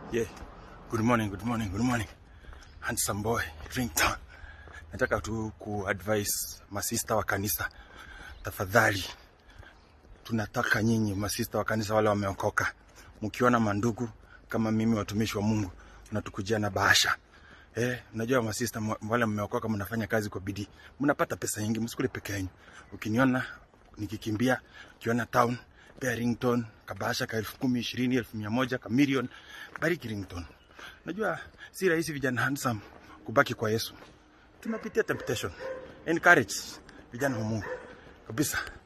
Yeah. Good morning, good morning, good morning. Handsome boy, Ringtone. Nataka tu kuadvise masista wa kanisa, tafadhali, tunataka nyinyi masista wa kanisa wale wameokoka, mkiona mandugu kama mimi watumishi wa Mungu mnatukujia na bahasha Eh, unajua masista mwa- wale mmeokoka, mnafanya kazi kwa bidii, mnapata pesa nyingi, msikule peke yenu. Ukiniona nikikimbia, ukiona town pea ringtone kabasha ka elfu kumi ishirini elfu mia moja ka milioni, bariki ringtone. Najua si rahisi vijana handsome kubaki kwa Yesu, tunapitia temptation. Encourage vijana wa Mungu kabisa.